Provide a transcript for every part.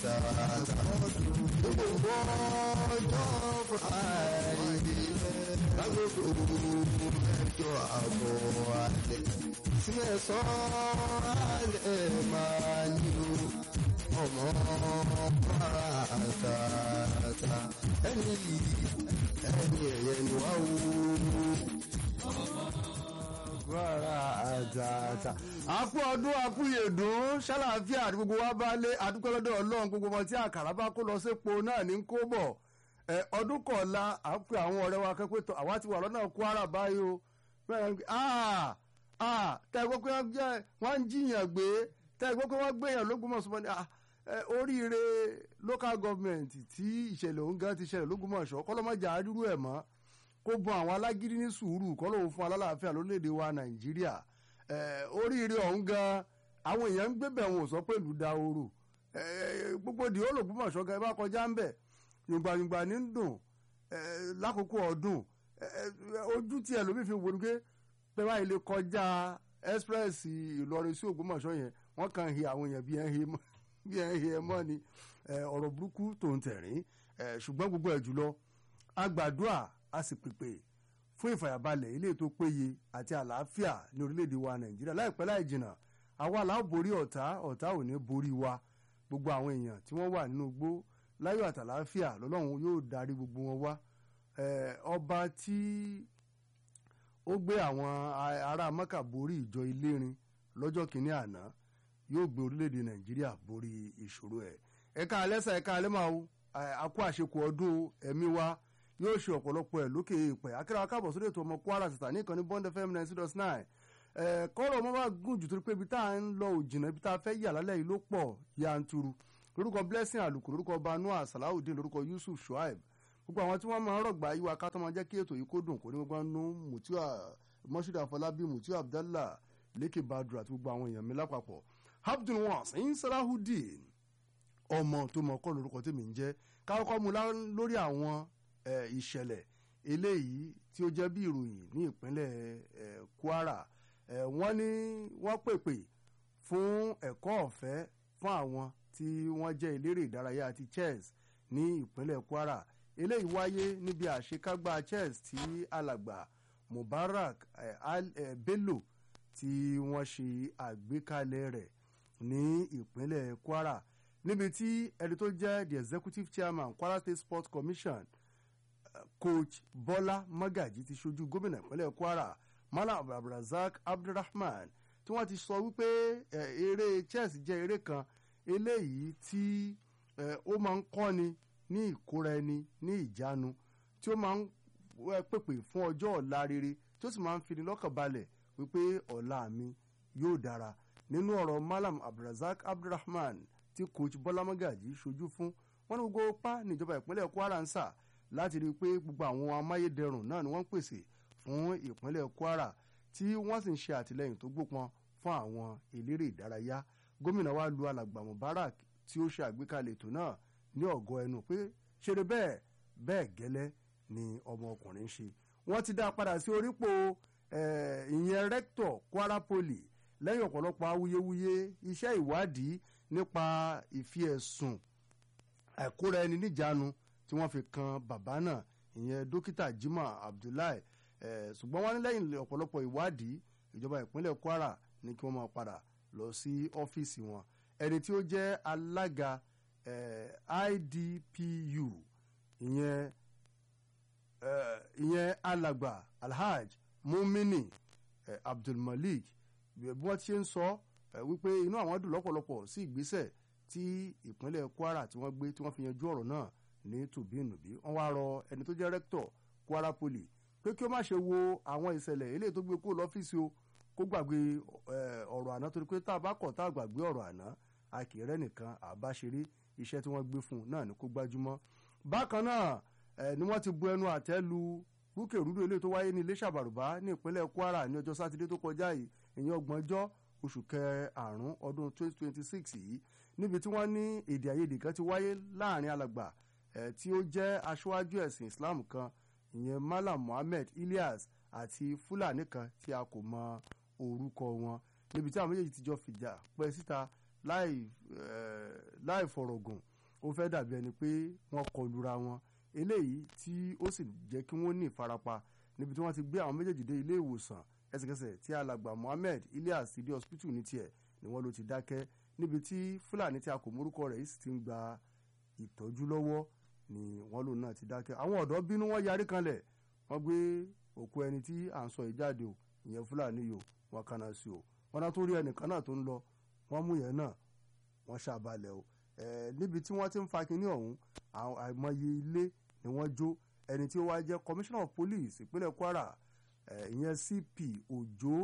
tààtà gbogbo ọjọ́ friday lágbègbè mẹ́jọ àbọ̀ alẹ́ sí mẹ́sàn-án alẹ́ máa ní o ọmọ para tààtà ẹni ẹni ẹ̀yẹ ni wá wò rárá àtàtà àkú ọdún àkú yèdùn ṣàlàáfíà àti gbogbo wa bá lé àdúpẹ́ lọ́dọ̀ ọlọ́run gbogbo ọmọ tí àkàrà bá kó lọ sépo náà ní kó bọ̀ ẹ ọdún kọ̀ọ̀la à ń pe àwọn ọ̀rẹ́ wa kẹ́pẹ́ tọ̀ àwa ti wà lọ́nà kwara báyìí o bẹ́ẹ̀ ni ah ah tẹ́ ẹ gbọ́ pé wọ́n ń jiyàn gbé tẹ́ ẹ gbọ́ pé wọ́n gbéyàn lógúnmọ̀ṣọ́ ní ah oríire local government tí ìṣẹ̀lẹ̀ òun gan ti ṣẹlẹ̀ lógúnmọ̀ṣọ́ kọ́lọ́mọ́jà rírú ẹ̀ mọ́ kó bọ àwọn alágídí ní sùúrù kọ́ lóun fún alálàáfíà lórílẹ̀‐èdè wa nàìjíríà oríire ọ̀hún gan àwọn èèyàn ń gbébẹ̀ wọn ò sọ pé ìlú dahoro gbogbo di olùgbòmọ̀ṣọ́ gan ẹ bá kọjá ń bẹ̀ yùngbàyùngbà ní ń dùn lákòókò ọdún ojú tí ẹlòmíì fi wọnú pé pé báyìí lè kọjá express ìlọrin sí ògbómọ̀ṣọ́ yẹn wọ́n kàn hi àwọn èèyàn bí ẹ̀ ń hi ẹ mọ́ ni ọ̀rọ̀ burúkú tó ń tẹ̀rín ṣùgbọ́n gbogbo ẹ̀ jùlọ agbàdúà a sì pèpè fún ìfàyàbalẹ̀ ilé tó péye àti àlàáfíà ní orílẹ̀-èdè wa nàìjíríà láìpẹ́ láì jìnnà àwa làá borí ọ̀tá ọ̀tá ò ní borí wa gbogbo àwọn èèyàn tí wọ́n wà nínú igbó láyọ̀ àtàlàáfíà lọ́lọ́run yóò darí gbogbo wọn wá ọba tí ó gbé àwọn ará mọ́kà borí ìjọ ilérin lọ́jọ́ kìíní àná yóò gbé orílẹ̀-èdè nàìjíríà borí ìṣòro ẹ̀ ẹ̀ka alẹ́sà ẹ̀ka alẹ́màá àkó àṣekù ọdún ẹ̀mí wa yóò ṣe ọ̀pọ̀lọpọ̀ ẹ̀ lókè ìpẹ́ akérè akábọ̀ sórí ètò ọmọ kwara tìta ní ìkànnì bond fm ninety dot nine kọ́rọ̀ ọmọ bá gùn jù torí pé ibi tá à ń lọ òjìnà ibi tá a fẹ́ yà lálẹ́ yìí ló pọ̀ yanturu lórúkọ blessing àlùkò lórúkọ banua salawudeen lórúkọ yusuf shuaib gbogbo àwọn tí wọ́n máa ń rọ̀gbà yìí wa ká tó máa jẹ́ kí ètò yìí kó dùn kó ní gbogbo nú mutiu mọ́ṣúdì àfọlábí mutiu abdallah lékè badru àti gbogbo àwọn èèyàn mi lápapọ̀ abdul wasin salahudeen ọmọ tó mọ kọ́ lórúkọ tèmi ń jẹ́ káwọ́kọ́ mu lórí àwọn ìṣẹ̀lẹ̀ eléyìí tí ó jẹ́ bí ìròyìn ní ìpínlẹ̀ kwara wọ́n ní wọ́n pèpè fún ẹ̀kọ́ ọ̀fẹ́ fún àwọn tí wọ́n jẹ́ eléré ìdárayá àti chess ní ìpínlẹ̀ kwara eléyìí wáyé níbi àṣekágbá chess tí alàgbà mubarak bello tí wọ́n ṣe àgbékalẹ̀ rẹ̀ ní ìpínlẹ̀ kwara níbi tí ẹni tó jẹ́ the executive chairman kwara state sports commission coach bọ́lá magaji ti ṣojú gómìnà ìpínlẹ̀ kwara malam abdulrasaq abdulrahman tí wọ́n ti sọ wípé eré chess jẹ́ eré kan eléyìí tí ó máa ń kọ́ni ní ìkóra ẹni ní ìjánu tí ó máa ń pèpè fún ọjọ́ ọ̀la rere tí ó sì máa ń fini lọ́kàn balẹ̀ wípé ọ̀la mi yóò dára nínú ọ̀rọ̀ malam abdulrasaq abdulrahman tí coach bọ́lá magaji ṣojú fún wọn ní gbogbo pa níjọba ìpínlẹ̀ kwara ń sà láti rí i pé gbogbo àwọn amáyédẹrùn náà ni wọ́n ń pèsè fún ìpínlẹ̀ kwara tí wọ́n sì ń ṣe àtìlẹ́yìn tó gbópọn fún àwọn eléré ìdárayá gómìnà wa lu alàgbà mubarak tí ó ṣe àgbékalẹ̀ ètò náà ní ọ̀gọ́ ẹnu pé ṣeré bẹ́ẹ̀ bẹ́ẹ̀ gẹ́lẹ́ ni ọmọkùnrin ṣe wọ́n ti dá padà sí orípò ìyẹn rẹ́kítọ̀ kwara poli lẹ́yìn ọ̀pọ̀lọpọ̀ awuyewuye iṣẹ́ ìwádìí nípa ìfi ẹ̀sùn àìkóra ẹni níjàánu tí wọ́n fi kan bàbá náà ìyẹn dókítà jimoh abdullahi ṣùgbọ́n wọ́n ní lẹ́yìn ọ̀pọ̀lọpọ̀ ìwádìí ìjọba ìpínlẹ̀ kwara ní kí wọ́n máa padà lọ sí ọ́fíìsì wọn ẹni tí ó jẹ́ alága idpu ìyẹn ìyẹn alàgbà alhaj mumini abdulmalik bí wọ́n ti ṣe ń sọ wípé inú àwọn dùn lọ́pọ̀lọpọ̀ sí ìgbésẹ̀ tí ìpínlẹ̀ kwara tí wọ́n gbé tí wọ́n fi yanjú ọ̀rọ̀ náà ní tùbínùbí wọ́n wá rọ ẹni tó jẹ́ rẹ́kítọ̀ kwara poli pé kí ó má ṣe wo àwọn ìṣẹ̀lẹ̀ eléyìí tó gbé kúrò lọ́fíìsì o kó gbàgbé ọ̀rọ̀ àná torí pé tá a bá kọ̀ tá a gbàgbé ọ̀rọ̀ àná a kì í rẹ́ nìkan àbáṣeré iṣẹ́ tí wọ́n gbé fún un náà ni kó gbájúmọ́ bákan náà ni wọ́n ti bu ẹnu àtẹ́ lu rúkèrúdò eléyìí tó wáyé ní iléṣà bàrùbá ní ìpínlẹ̀ kwara ní ọjọ́ sátidé tó kọjá yìí ìyẹn ọgbọ̀njọ́ oṣù kẹàrún ọdún 2026 yìí níbi tí wọ́n ní èdè àìyedè kan ti wáyé láàrin alàgbà tí ó jẹ́ aṣáájú ẹ̀sìn islam kan ìyẹn malam muhammed ilyas àti fúlàní kan tí a kò mọ orúkọ wọn níbi tí àwọn méjèèjì ti jọ fìjà pẹ́ síta láì fọ̀rọ̀gùn ó fẹ́ dàbí ẹni pé wọ́n kọlura wọn eléyìí tí ó sì jẹ́ kí wọ́n ní ìfarapa níbi tí wọ́n ti gbé àwọn méjèèjì dé ilé ìwòsàn ẹsẹ̀kẹsẹ̀ tí alàgbà Mohammed Ilyas ìdí hospital ní tiẹ̀ ni wọ́n ló ti dákẹ́ níbi tí Fúlàní tí a kò mórúkọ rẹ̀ yìí sì ti ń gba ìtọ́jú lọ́wọ́ ni wọ́n lòun náà ti dákẹ́ àwọn ọ̀dọ́ bínú wọ́n yarí kanlẹ̀ wọ́n gbé òkú ẹni tí à ń sọ ìjáde o ìyẹn Fúlàní yìí o wọ́n kaná sí o wọ́n náà tó rí ẹnìkan náà tó ń lọ wọ́n mú yẹn náà wọ́n ṣàbalẹ̀ o níbi tí wọ́n ti ń fa kinní ọ̀hún àìmọye ilé ni wọ́n jó ẹni tí ó wá jẹ́ commissioner of police ìpínlẹ̀ Kwara ìyẹn CP Òjó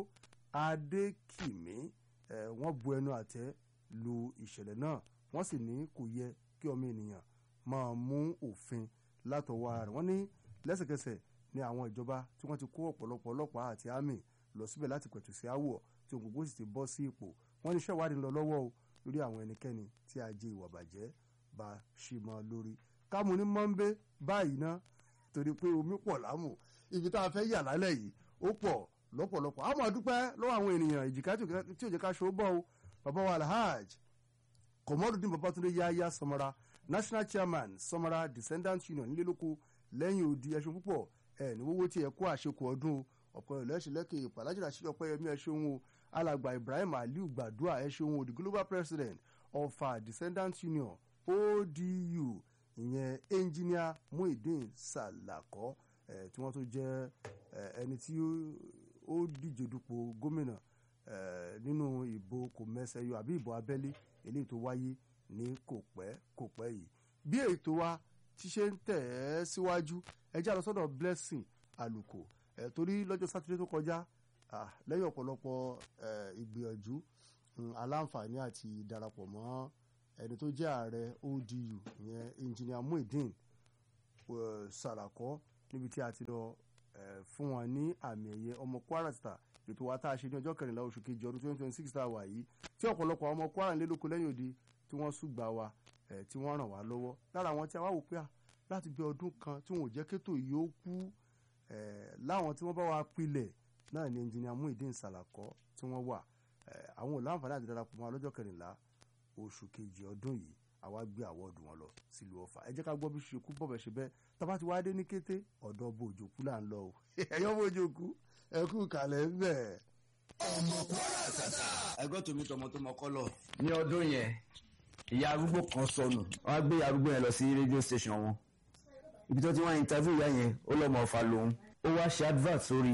Adékìmí wọ́n bu ẹnu àtẹ́ lu ìṣẹ̀lẹ̀ náà wọ́n sì ní kò yẹ kí ọmọ ènìyàn máa mú òfin látọwọ́ ara rẹ̀ wọ́n ní lẹ́sẹ̀kẹsẹ̀ ní àwọn ìjọba tí wọ́n ti kó ọ̀pọ̀lọpọ̀ ọlọ́pàá àti àmì lọ síbẹ̀ láti pẹ̀tù sí àwọ̀ tí ohun gbogbo sì ti bọ́ sí ipò wọ́n ní iṣẹ́ ìwádìí ń lọ lọ́wọ́ o lórí àwọn ẹnikẹ́ni tí ajé ìwà bàjẹ́ bá ṣì mọ́ lórí kámú ní mọ́ńbé báyìí ná torí pé omi pọ̀ lámù ibi tá a fẹ́ yà lálẹ́ yìí ó pọ̀ lọ́pọ̀lọpọ̀ àmọ́ àdúpẹ́ lọ́wọ́ àwọn ènìyàn ìjìká tí ò jẹ́ ká ṣó bọ́ o bàbá wa alhaj kọmọdún babatunde yaya samara national chairman samara descendants union nílẹ́lóko lẹ́yìn odi ẹṣin púpọ̀ ẹ̀ ní wọ́wọ́ tí ẹ kó àṣekù ọdún ọ̀pọ̀ ìlẹ́sìn lẹ́kẹ̀ ìpàlájìlá sí ọpẹ́ yẹmí ẹṣin o alàgbà ibrahim aliu gbàdúrà ẹṣin o the global president of our descendants union odu ìyẹn engineer muhyiddin salako ẹ̀ tí wọ́n tó jẹ́ ẹni tí ó díje dupò gómìnà nínú ìbò kò mẹsẹ̀yọ àbí ìbò abẹ́lé eléyìí tó wáyé ní kò pẹ́ kò pẹ́ yìí bí ètò wa ti ṣe ń tẹ̀ ẹ́ síwájú ẹjẹ́ àlọ́ sọ́dọ̀ blessing àlùkò ẹ̀ torí lọ́jọ́ sátidé tó kọjá lẹ́yìn ọ̀pọ̀lọpọ̀ ìgbìyànjú aláǹfààní àti darapọ̀ mọ́ ẹni tó jẹ́ ààrẹ odu ìyẹn engineer muhyiddin sàràkọ́ níbi tí a ti lọ fún wọn ní àmì ẹ̀yẹ ọmọ kwara star ètò wa tá a ṣe ní ọjọ́ kẹrìnlá oṣù kejì ọdún twenty twenty six tá a wà yìí tí ọ̀pọ̀lọpọ̀ àwọn ọmọ kwara ń lé lóko lẹ́yìn òdi tí wọ́n ṣùgbà wa tí wọ́n ràn wá lọ́wọ́ lára àwọn tí a wá wò pé à láti bí ọdún kan tí wọn ò jẹ́ kétò yìí ó kú láwọn tí wọ́n bá wa pilẹ̀ náà ni ẹnjìnìà Muhyiddin Sàlàkọ́ tí wọ́n wà àwọn ò láǹfààní àti darapọ̀ mọ́ lọ́jọ́ kẹrìnlá oṣù kejì ọdún yìí àwa gbé àwọ̀dù wọn lọ sílùú Ọ̀fà ẹ jẹ́ ká gbọ́ bí ṣe kú bọ̀bẹ̀ ṣe bẹ́ẹ̀ tábà ti wá dé ní kété ọ̀dọ̀ bòjòkú là ń lọ o ẹ̀yọ́ bòjòkú ẹ kú kàlẹ́ ń bẹ̀. ọmọ kwara tata. ẹgbẹ́ tòmí tọmọ tó mọ kọ́lọ̀. ní ọdún yẹn ìyá arúgbó kan sọnù wọn á gbé ìyá arúgbó yẹn lọ sí rédíò station wọn ibi tó ti wá interview ìyá yẹn ó lọ́mọ ọ̀fà lòun ó wá ṣe advert sórí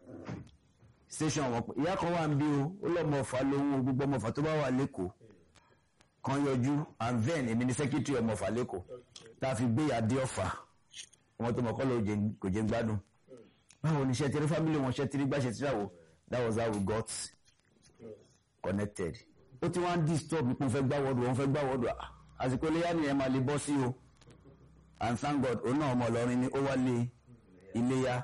station wọn ìyá kan wà ń bí o ó lọ́mọ ọ̀fà lòun o gbogbo ọmọ ọ̀fà tó bá wà lẹ́kọ̀ọ́ kan yọjú and then èmi ni secretary ọmọ ọ̀fà lẹ́kọ̀ọ́ tá a fi gbé ìyá dé ọ̀fà ọmọ tó mọ̀ kọ́ ló kò jẹ́ gbádùn báwo ni ṣe tẹ́lẹ̀ family wọn ṣe tẹ́lẹ̀ gbàṣẹ tíráwó that was how we got connected ó ti wá ń disturb pé òun fẹ́ gbá wọ́ọ̀dù òun fẹ́ gbá wọ́ọ̀dù àsìkò iléyà nìyẹn máa lè bọ́ sí o and thank God òun náà ọmọ Ìlọrin ni ó wá lé iléyà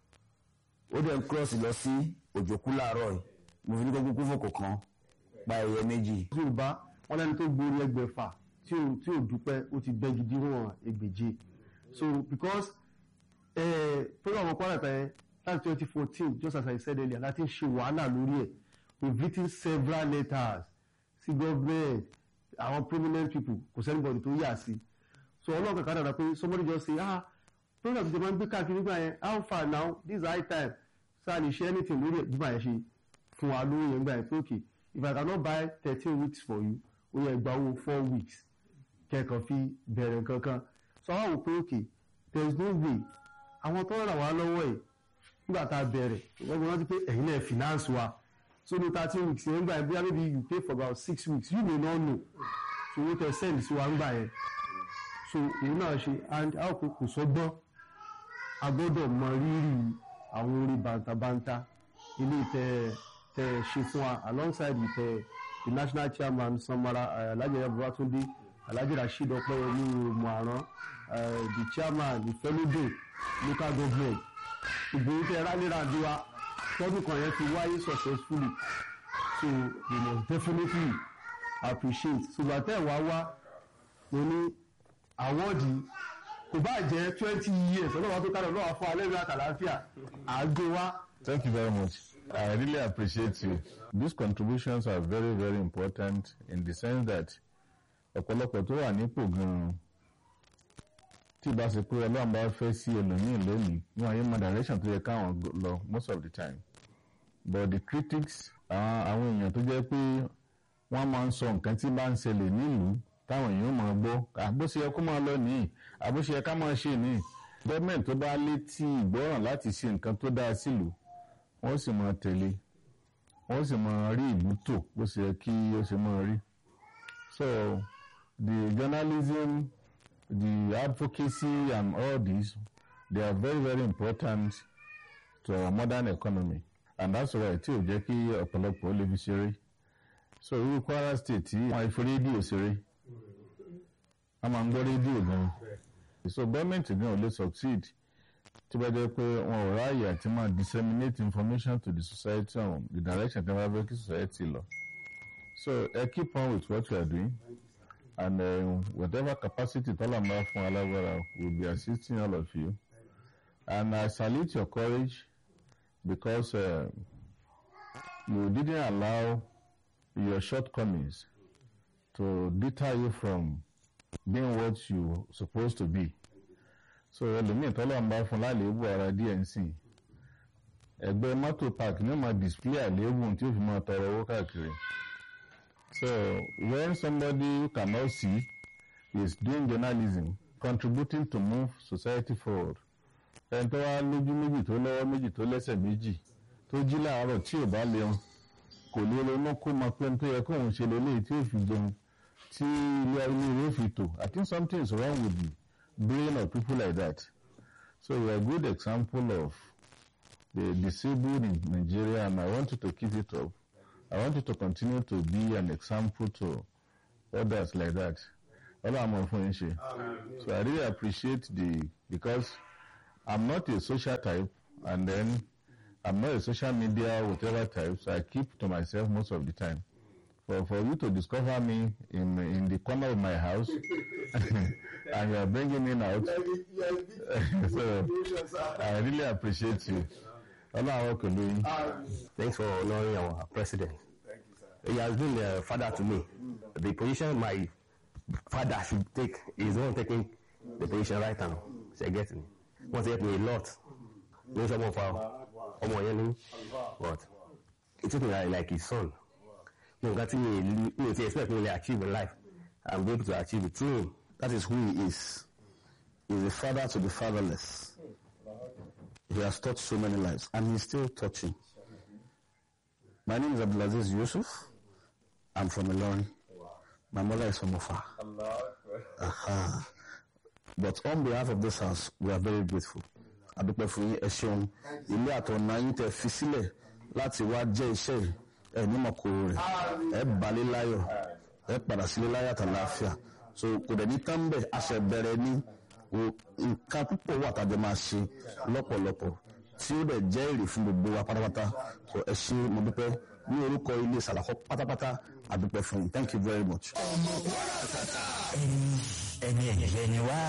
ó dẹ̀ ń cross lọ sí òjòkú láàárọ̀ yìí mo fi ní kó kúkú fòkò kan pa ẹ̀yẹ méjì. yorùbá wọn lẹni tó gbórí ẹgbẹ̀fà tí ò tí ò dúpẹ́ ó ti bẹ́gi díwọ̀n ẹgbẹ̀je so because program ọkọ àràtà yẹn láti twenty fourteen just as I said earlier láti ṣe wàhálà lórí ẹ̀ we written several letters sí government àwọn prominent people kò sẹ́nibọ̀dì tó yà sí so ọlọ́ọ̀kan kan dàda pé somebody just say ah program ti máa ń gbé káàkiri gbà yẹn how far now this is high time so a lè ṣe anything lórí ẹ̀ bí màá yẹn ṣe fún wa lórí yẹn gbà yẹn pé okay if I cannot buy thirteen weeks for you ó yẹ gba owó four weeks kẹ́ẹ̀kan fi bẹ̀rẹ̀ kankan so àwọn wò pé okay there is no way àwọn tó ràn wá lọ́wọ́ ẹ̀ nígbà tá a bẹ̀rẹ̀ wọ́n gbọ́dọ̀ rántí pé ẹ̀yin náà finance wa so ní thirteen weeks yẹn gbà yẹn bí maybe you pay for about six weeks you may not know so owó tẹ send sí wa ń gbà yẹn so òun náà ṣe and a kò kò sọ́gbọ́n a gbọ́dọ̀ mọ rírì àwọn orin bàǹtàbàǹtà ilé tẹ tẹ ṣe fún wa alongside with uh, the national chairman Samara uh, Alhaji Babatunde Alhaji Rasheed Ọpẹ́yẹmí Muaran uh, the chairman Ìfẹ́lódò local government ìgbòho tẹ rálẹ́ra àdúrà tọ́dún kan yẹn ti wáyé successfully so we must definitely appreciate ṣùgbọ́n tẹ́ ẹ̀ wá wá mo ní àwọ́ọ̀dì kò bá jẹ́ twenty years ọlọ́wọ́ tó kárọ̀ lọ́wọ́ fún alẹ́ ìlú àtàláfíà àgbé wá. Thank you very much. I really appreciate you. These contributions are very, very important in the sense that ọ̀pọ̀lọpọ̀ tó wà nípò gan-an tí ìbá ṣe pé ọlọ́run bá fẹ́ sí ẹlòmíì lónìí ní ayé mọ direction tó yẹ káwọn lọ most of the time but the critics àwọn àwọn èèyàn tó jẹ́ pé wọ́n máa ń sọ nǹkan tí bá ń ṣẹlẹ̀ nílùú táwọn èèyàn máa gbọ́ àbóṣe yẹ kó máa lọ nìyí àbóṣe yẹ ká máa ṣe nìyí gọ́ọ̀mẹ̀ntì tó bá létí ìgbọ́ràn láti ṣe nǹkan tó dáa sílùú wọ́n sì máa tẹ̀lé wọ́n sì máa rí ìlú tò bó ṣe yẹ kí ó ṣe máa rí so the journalism the advocacy and all this they are very very important to our modern economy and that's why tí ò jẹ́ kí ọ̀pọ̀lọpọ̀ lè fi ṣeré so irú Kwara state tí wọ́n fi rédíò ṣeré wọ́n máa ń gbọ́ rédíò gan so gọ́ọ̀mẹ̀ntì gan ò lè succeed tí wọ́n jẹ́ pé wọn ò ráàyè àti máa disseminate information to the society on the direction tí wọ́n bá fẹ́ kí society lọ so ẹ keep on with what you are doing and uh, whatever capacity tọ́lá máa fún alágbára will be assisting all of you and I salute your courage because uh, you didn't allow your shortcomings to deter you from being what you supposed to be so ẹlòmíì tọ́lá ń bá fún láléébù ara dnc ẹgbẹ́ mọ́tò park ní ma display àléébù tí ó fi máa tọrọ owó káàkiri so when somebody who cannot see is doing journalism contributing to move society forward ẹni tó wá lójú méjì tó lọ́wọ́ méjì tó lẹ́sẹ̀ méjì tó jí láàárọ̀ tí ò bá lẹ́hún kò lè ronú kó máa pẹ́ tó yẹ kóun ṣe lélẹ́yìí tí ó fi jẹun tí ilé ilé rẹ̀ fi tò I think something is wrong with the brain of people like that so you are a good example of the disabled in Nigeria and I want you to keep it up I want you to continue to be an example to others like that ọlọ́run fún yín ṣe so I really appreciate the because I'm not a social type and then I'm not a social media whatever type so I keep to myself most of the time for for you to discover me in in the corner of my house and you are bringing me out so I really appreciate you ọlọ́run pẹ̀lú yín. Thanks for honoring our president. He has been a father to me. The position my father should take is the one taking the position right now. So you get me? Wọ́n ti help me a lot. Ní sọ́mọ́ fa ọmọ yẹn ní but he took me like, like his son. Ní nǹkan tí mi mi ò ti expect me to achieve in life, I'm able to achieve it through him. That is who he is. He's a father to the fatherless. He has taught so many lives, and he's still touching. My name is Abdulaziz Yusuf. I'm from Ilorin. My mother is from Ofa. Aha. But on behalf of this house, we are very grateful. Adúpẹ́ fún yín ẹ ṣeun ilé àtọ̀nà yín tẹ fi sílẹ̀ láti wá jẹ́ iṣẹ́ yìí ẹ nímọ̀ kóró rẹ̀ ẹ balẹ̀ láyọ̀ ẹ padà sílé láyọ̀ àtàláfíà so kò dẹ̀ ní tán bẹ̀ àṣẹ bẹ̀rẹ̀ ní o- nǹkan púpọ̀ wà tàbí máa ṣe lọ́pọ̀lọpọ̀ tí ó dẹ̀ jẹ́ èrè fún gbogbo wa pátápátá so ẹ ṣe mo dúpẹ́ ní orúkọ ilé sàlàkọ́ pátápátá àdúpẹ́ fún yín thank you very much. ẹni ẹ̀yẹ ni wá.